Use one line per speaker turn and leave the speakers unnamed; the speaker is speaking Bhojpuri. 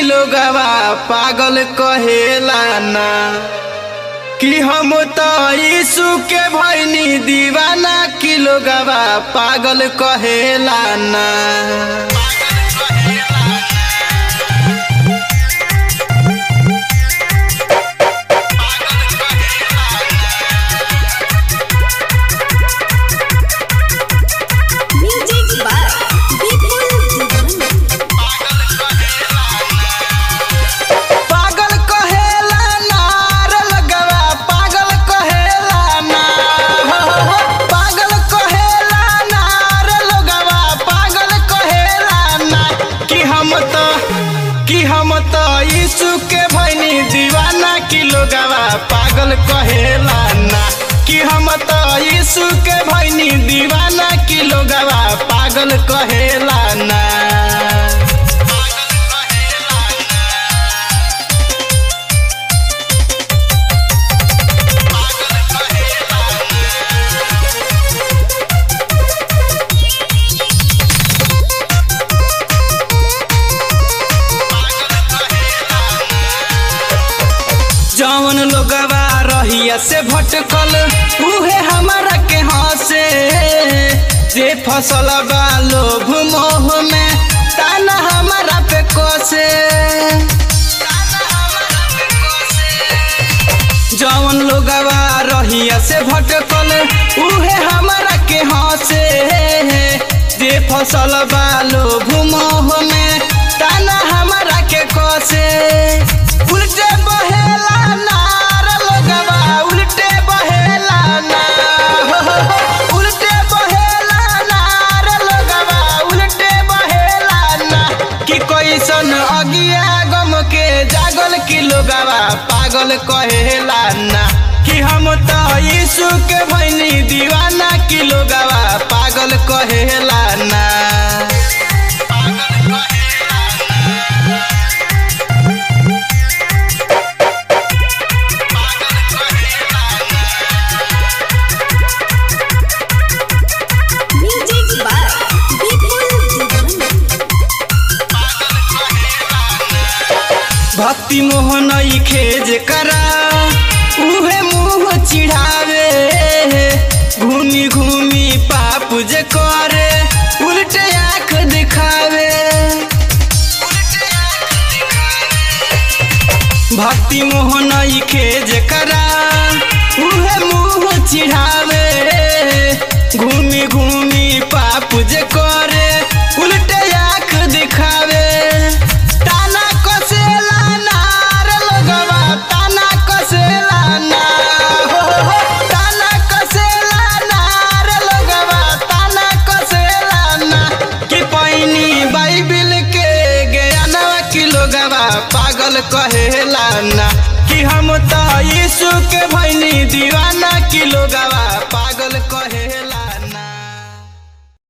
लोगवा पागल कहेला ना कि हम तो यीशु के भैनी दीवाना कि लोगवा पागल कहेला ना
Music by Vipul Divani.
पागल कहेला ना रे लगवा पागल कहेला ना हो, हो, हो। पागल कहेला ना रे लगवा पागल कहेला ना कि हम तो कि हम तो यीशु के भैनी दीवाना कि लोगवा पागल कहेला ना कि हम तो यीशु के भैनी दीवाना कि लोगवा पागल कहेला ना जवन लोगवा रहिया से भटकल उहे हमारा के हंसे जे फसल बा लोभ मोह में ताना हमारा पे कोसे जवन लोगवा रहिया से भटकल उहे हमारा के हंसे जे फसल बा लोभ मोह में ताना हमारा के कोसे उल्टे बहेला नार लोगवा उल्टे बहेला ना हो, हो, हो। उल्टे बहेला नार लोगवा उल्टे बहेला ना कि कैसन अगिया गम के जागल कि लोगवा पागल कहेला ना कि हम तो यीशु के भैनी दीवाना कि लोगवा पागल कहेला ना
Music by Vipul Divani.
भक्ति मोहन खेज करा उहे मुंह चिढ़ावे घूमी घूमी पाप जे करे उल्टे आंख दिखावे भक्ति मोहन खेज करा उहे मुंह चिढ़ावे घूमी घूमी पाप जे करे उल्टे आंख दिखावे ताना कसेला नार लोगवा ताना कसेला ना हो, हो, हो। ताना कसेला नार लोगवा ताना कसेला ना कि पैनी बाइबिल के ज्ञानवा कि लोगवा पागल कहेला ना